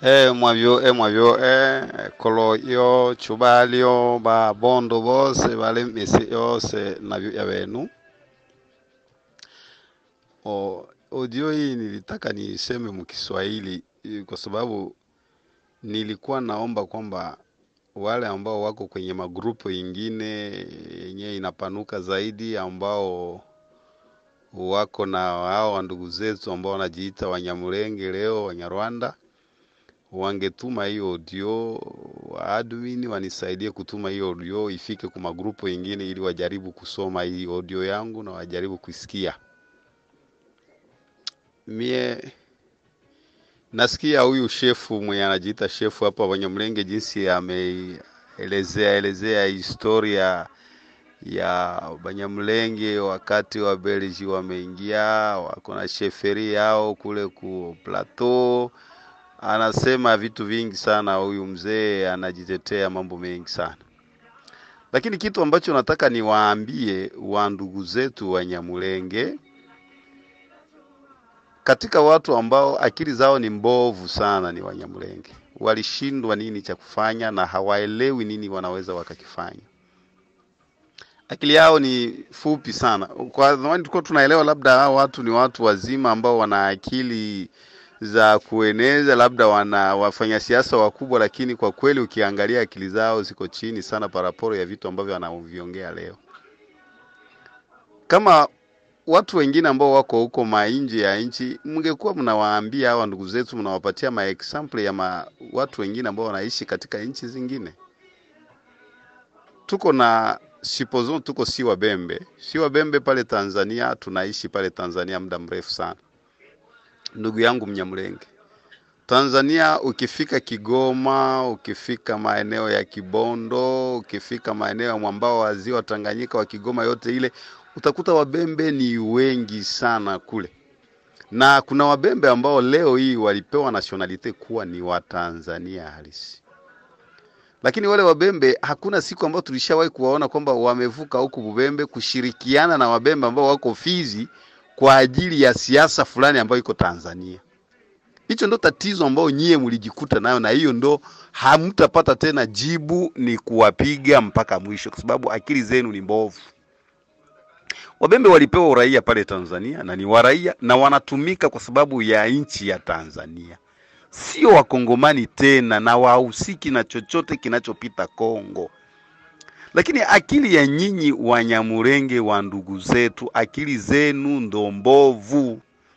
e mwavyo e mwavyo e kolo yo chubalyo babondo bose bale misi yose navyo ya wenu o audio hii nilitaka niseme mkiswahili eh, kwa sababu nilikuwa naomba kwamba wale ambao wako kwenye magrupu ingine yenyewe inapanuka zaidi ambao wako na hao wa ndugu zetu ambao wanajiita Wanyamulenge leo Wanyarwanda wangetuma hiyo audio wa admin wanisaidie kutuma hiyo audio ifike kwa magrupu ingine ili wajaribu kusoma hii audio yangu na wajaribu kuisikia. Mie nasikia huyu shefu mwenye anajiita shefu hapa Wanyamulenge jinsi ameelezea elezea historia ya Banyamulenge wakati wa Belgi wameingia, wako na sheferi yao kule ku plateau. Anasema vitu vingi sana, huyu mzee anajitetea mambo mengi sana, lakini kitu ambacho nataka niwaambie wa ndugu zetu Wanyamulenge, katika watu ambao akili zao ni mbovu sana ni Wanyamulenge. Walishindwa nini cha kufanya na hawaelewi nini wanaweza wakakifanya akili yao ni fupi sana. Kwa zamani tulikuwa tunaelewa labda hao watu ni watu wazima ambao wana akili za kueneza, labda wana wafanya siasa wakubwa, lakini kwa kweli ukiangalia akili zao ziko chini sana paraporo ya vitu ambavyo wanaviongea leo. Kama watu wengine ambao wako huko mainje ya nchi, mngekuwa mnawaambia hawa ndugu zetu, mnawapatia ma example ya ma, watu wengine ambao wanaishi katika nchi zingine. Tuko na supposons tuko si Wabembe, si Wabembe pale Tanzania, tunaishi pale Tanzania muda mrefu sana. Ndugu yangu Mnyamulenge, Tanzania ukifika Kigoma, ukifika maeneo ya Kibondo, ukifika maeneo ya mwambao wa ziwa Tanganyika wa Kigoma, yote ile utakuta Wabembe ni wengi sana kule, na kuna Wabembe ambao leo hii walipewa nationalite kuwa ni Watanzania halisi lakini wale Wabembe hakuna siku ambayo tulishawahi kuwaona kwamba wamevuka huku Bubembe kushirikiana na Wabembe ambao wako Fizi kwa ajili ya siasa fulani ambayo iko Tanzania. Hicho ndo tatizo ambao nyie mlijikuta nayo, na hiyo ndo hamtapata tena jibu, ni kuwapiga mpaka mwisho, kwa sababu akili zenu ni mbovu. Wabembe walipewa uraia pale Tanzania na ni waraia na wanatumika kwa sababu ya nchi ya Tanzania sio wakongomani tena na wahusiki na chochote kinachopita Kongo. Lakini akili ya nyinyi Wanyamurenge wa ndugu zetu, akili zenu ndo mbovu.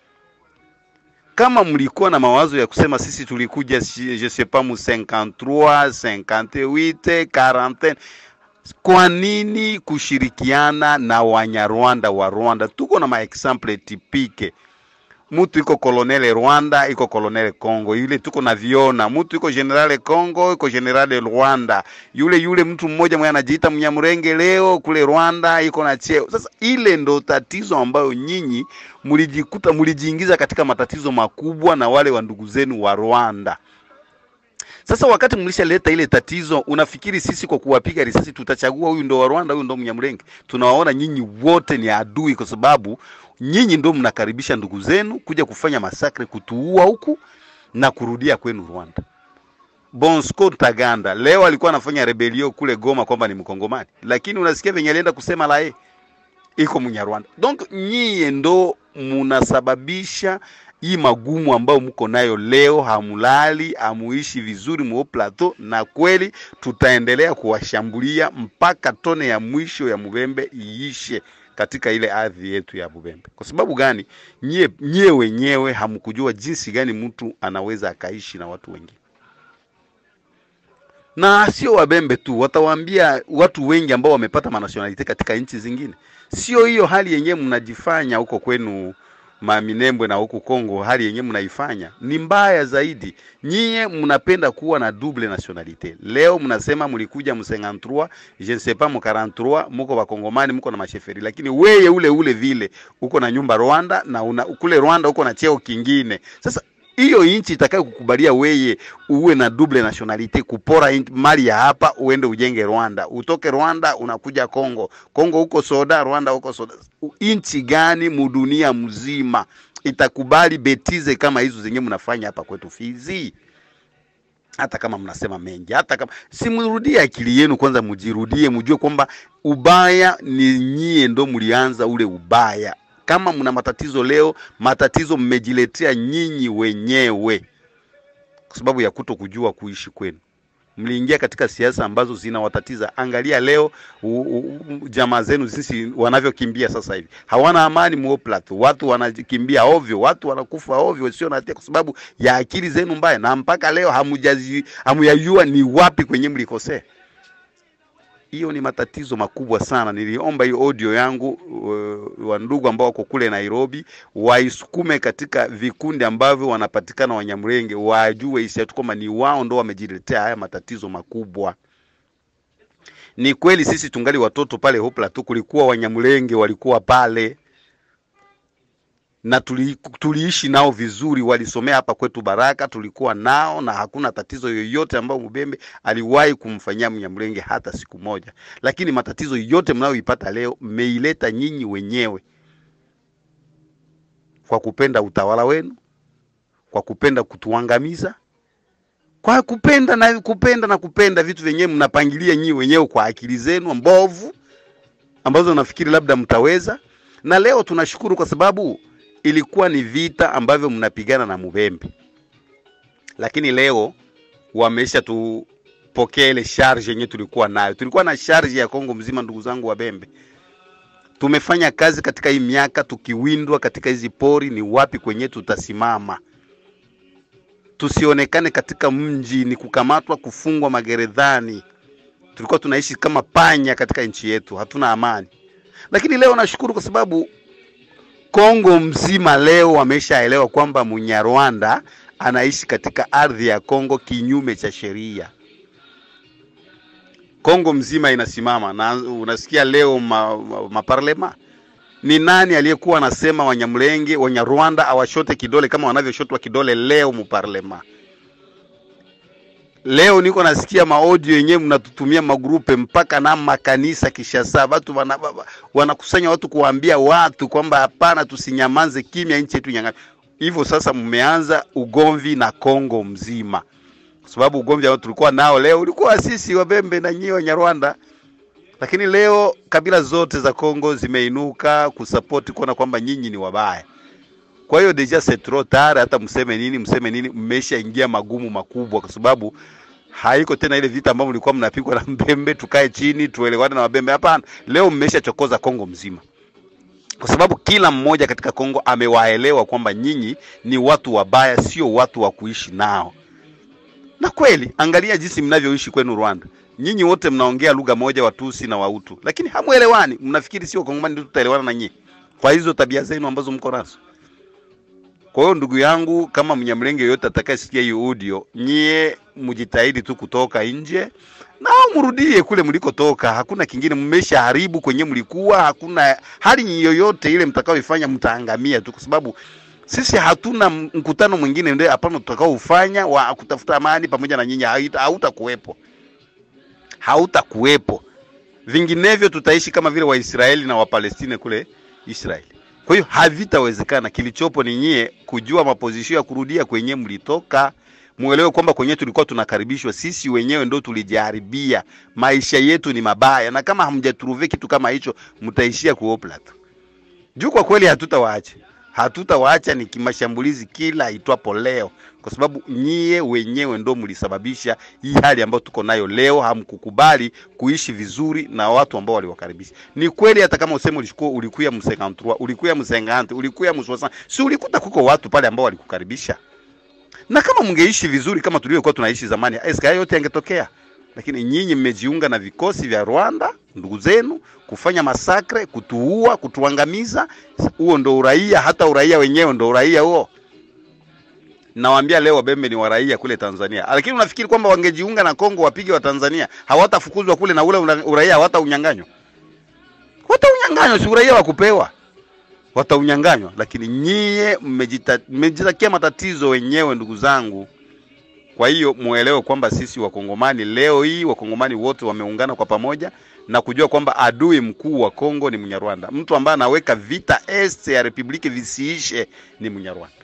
Kama mlikuwa na mawazo ya kusema sisi tulikuja si- je sais pas mu 53 58 40 kwa nini kushirikiana na Wanyarwanda wa Rwanda? Tuko na maexample tipike mutu iko kolonele Rwanda, iko kolonele Congo, yule tuko na viona. Mutu iko generale Congo, iko generale Rwanda. Yule yule mtu mmoja mwenye anajiita Mnyamurenge leo kule Rwanda iko na cheo. Sasa ile ndo tatizo ambayo nyinyi mlijikuta mlijiingiza katika matatizo makubwa na wale wa ndugu zenu wa Rwanda. Sasa wakati mlishaleta ile tatizo, unafikiri sisi kwa kuwapiga risasi tutachagua huyu ndo wa Rwanda, huyu ndo Mnyamulenge? Tunawaona nyinyi wote ni adui, kwa sababu nyinyi ndo mnakaribisha ndugu zenu kuja kufanya masakre, kutuua huku na kurudia kwenu Rwanda. Bosco Ntaganda leo alikuwa anafanya rebelio kule Goma kwamba ni Mkongomani, lakini unasikia venye alienda kusema la yeye iko Mnyarwanda. Donc nyie ndo munasababisha hii magumu ambayo mko nayo leo, hamulali, hamuishi vizuri mu plateau, na kweli tutaendelea kuwashambulia mpaka tone ya mwisho ya Mubembe iishe katika ile ardhi yetu ya Bubembe. Kwa sababu gani? Nyie, nyie wenyewe hamkujua jinsi gani mtu anaweza akaishi na watu wengine na sio Wabembe tu, watawaambia watu wengi ambao wamepata manationalite katika nchi zingine. Sio hiyo hali yenyewe mnajifanya huko kwenu Maminembwe na huku Kongo, hali yenyewe mnaifanya ni mbaya zaidi. Nyie mnapenda kuwa na double nationalite. Leo mnasema mlikuja mu 53 je ne sais pas mu 43 muko wakongomani, muko na masheferi, lakini weye ule ule vile uko na nyumba Rwanda na una, kule Rwanda uko na cheo kingine. Sasa hiyo nchi itakayo kukubalia weye uwe na double nationalite, kupora inchi- mali ya hapa uende ujenge Rwanda, utoke Rwanda unakuja Kongo, Kongo huko soda, Rwanda huko soda. U- Nchi gani mudunia mzima itakubali betize kama hizo zenye mnafanya hapa kwetu Fizi? hata kama mnasema mengi, hata kama simrudie akili yenu kwanza, mjirudie, mjue kwamba ubaya ni nyie ndo mlianza ule ubaya. Kama mna matatizo leo, matatizo mmejiletea nyinyi wenyewe kwa sababu ya kuto kujua kuishi kwenu. Mliingia katika siasa ambazo zinawatatiza. Angalia leo u- u- u- jamaa zenu sisi wanavyokimbia sasa hivi, hawana amani Mo Plateau. Watu wanakimbia ovyo, watu wanakufa ovyo sio na hatia, kwa sababu ya akili zenu mbaya, na mpaka leo hamujazi hamuyajua ni wapi kwenye mlikosea. Hiyo ni matatizo makubwa sana. Niliomba hiyo audio yangu uh, wa ndugu ambao wako kule Nairobi waisukume katika vikundi ambavyo wanapatikana Wanyamrenge, wajue isiatu kwamba ni wao ndo wamejiletea haya matatizo makubwa. Ni kweli sisi tungali watoto pale Hopla tu, kulikuwa Wanyamrenge walikuwa pale na tuli, tuliishi nao vizuri, walisomea hapa kwetu Baraka, tulikuwa nao na hakuna tatizo yoyote ambayo Mubembe aliwahi kumfanyia Mnyamrenge hata siku moja. Lakini matatizo yote mnayoipata leo mmeileta nyinyi wenyewe kwa kupenda utawala wenu, kwa kupenda kutuangamiza, kwa kupenda na kupenda na kupenda vitu vyenyewe mnapangilia nyinyi wenyewe kwa akili zenu mbovu ambazo nafikiri labda mtaweza. Na leo tunashukuru kwa sababu ilikuwa ni vita ambavyo mnapigana na Mubembe, lakini leo wamesha tupokea ile charge yenyewe tulikuwa nayo. Tulikuwa na charge ya Kongo mzima, ndugu zangu wa Bembe. Tumefanya kazi katika hii miaka tukiwindwa katika hizi pori, ni wapi kwenye tutasimama tusionekane katika mji, ni kukamatwa, kufungwa magerezani. Tulikuwa tunaishi kama panya katika nchi yetu, hatuna amani. Lakini leo nashukuru kwa sababu Kongo mzima leo wameshaelewa kwamba Munyarwanda anaishi katika ardhi ya Kongo kinyume cha sheria. Kongo mzima inasimama na unasikia leo ma, ma, maparlema ni nani aliyekuwa anasema Wanyamlenge Wanyarwanda awashote kidole kama wanavyoshotwa kidole leo muparlema? Leo niko nasikia maaudio yenyewe mnatutumia magrupe mpaka na makanisa Kishasa, watu wana, wanakusanya watu kuwaambia watu kwamba hapana, tusinyamanze kimya, nchi yetu nyang'anya. Hivyo sasa mmeanza ugomvi na Kongo mzima, kwa sababu ugomvi ambao tulikuwa nao leo ulikuwa sisi Wabembe na nyie Wanyarwanda lakini leo kabila zote za Kongo zimeinuka kusapoti kuona kwamba nyinyi ni wabaya. Kwa hiyo deja c'est trop tard, hata mseme nini mseme nini, mmeshaingia magumu makubwa, kwa sababu haiko tena ile vita ambayo mlikuwa mnapigwa na Mbembe, tukae chini tuelewane na Wabembe. Hapana, leo mmeshachokoza Kongo mzima, kwa sababu kila mmoja katika Kongo amewaelewa kwamba nyinyi ni watu wabaya, sio watu wa kuishi nao. Na kweli, angalia jinsi mnavyoishi kwenu Rwanda nyinyi wote mnaongea lugha moja, Watusi na Wautu, lakini hamuelewani. Mnafikiri sio Kongomani ndio tutaelewana na nyinyi kwa hizo tabia zenu ambazo mko nazo. Kwa hiyo ndugu yangu, kama Mnyamlenge yoyote atakayesikia hii audio, nyie mjitahidi tu kutoka nje na mrudie kule mlikotoka. Hakuna kingine, mmeshaharibu kwenye mlikuwa. Hakuna hali yoyote ile mtakaoifanya, mtaangamia tu, kwa sababu sisi hatuna mkutano mwingine ndio hapana tutakaoufanya wa kutafuta amani pamoja na nyinyi, hautakuwepo hautakuwepo. Vinginevyo tutaishi kama vile Waisraeli na Wapalestina kule Israeli. Kwa hiyo havitawezekana. Kilichopo ni nyie kujua mapozisho ya kurudia kwenye mlitoka. Muelewe kwamba kwenye tulikuwa tunakaribishwa, sisi wenyewe ndo tulijiharibia. Maisha yetu ni mabaya, na kama hamjatruve kitu kama hicho, mtaishia kuopla tu. Juu kwa kweli hatutawaacha, hatutawaacha ni kimashambulizi kila itwapo leo kwa sababu nyie wenyewe ndo mlisababisha hii hali ambayo tuko nayo leo. Hamkukubali kuishi vizuri na watu ambao waliwakaribisha. Ni kweli, hata kama useme ulikuwa ulikuya msengantrua ulikuya msengante ulikuya mswasa, si ulikuta kuko watu pale ambao walikukaribisha, na kama mngeishi vizuri kama tulivyokuwa tunaishi zamani, eske hayo yote yangetokea? Lakini nyinyi mmejiunga na vikosi vya Rwanda, ndugu zenu, kufanya masakre, kutuua, kutuangamiza. Huo ndo uraia, hata uraia wenyewe ndo uraia huo. Nawaambia leo Wabembe ni waraia kule Tanzania, lakini unafikiri kwamba wangejiunga na Kongo wapige wa Tanzania hawatafukuzwa kule na ule uraia hawataunyanganywa? Wataunyanganywa, si uraia wa kupewa, wataunyanganywa. Lakini nyie mmejitakia matatizo wenyewe, ndugu zangu. Kwa hiyo muelewe kwamba sisi Wakongomani leo hii, Wakongomani wote wameungana kwa pamoja na kujua kwamba adui mkuu wa Kongo ni Mnyarwanda. Mtu ambaye anaweka vita este ya republiki visiishe ni Mnyarwanda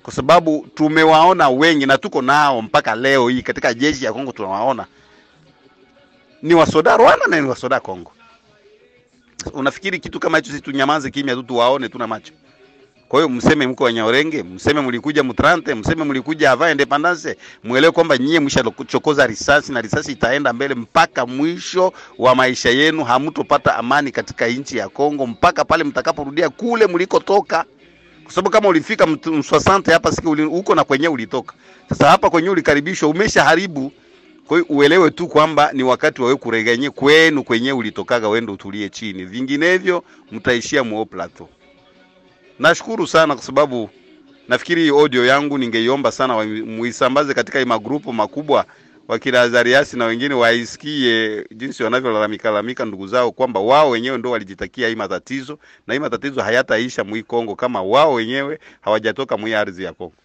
kwa sababu tumewaona wengi na tuko nao mpaka leo hii katika jeshi ya Kongo tunawaona ni wasoda Rwanda na ni wasoda Kongo. Unafikiri kitu kama hicho sisi tunyamaze kimya tu tuwaone tuna macho? Kwa hiyo mseme mko Wanyaorenge, mseme mlikuja Mutrante, mseme mlikuja avant independance, muelewe kwamba nyie mshachokoza risasi na risasi itaenda mbele mpaka mwisho wa maisha yenu. Hamtopata amani katika nchi ya Kongo mpaka pale mtakaporudia kule mlikotoka, kwa sababu kama ulifika mswasante hapa siku huko na kwenye ulitoka. Sasa hapa kwenye ulikaribishwa, umeshaharibu. Kwa hiyo uelewe tu kwamba ni wakati wawe kuregenye kwenu kwenye ulitokaga, wende utulie chini, vinginevyo mtaishia muo plateau. Nashukuru sana kwa sababu nafikiri audio yangu ningeiomba sana muisambaze katika hii magrupu makubwa, wakina Azariasi na wengine waisikie jinsi wanavyolalamika lalamika ndugu zao kwamba wao wenyewe ndio walijitakia hii matatizo na hii matatizo hayataisha mwi Kongo kama wao wenyewe hawajatoka mwi ardhi ya Kongo.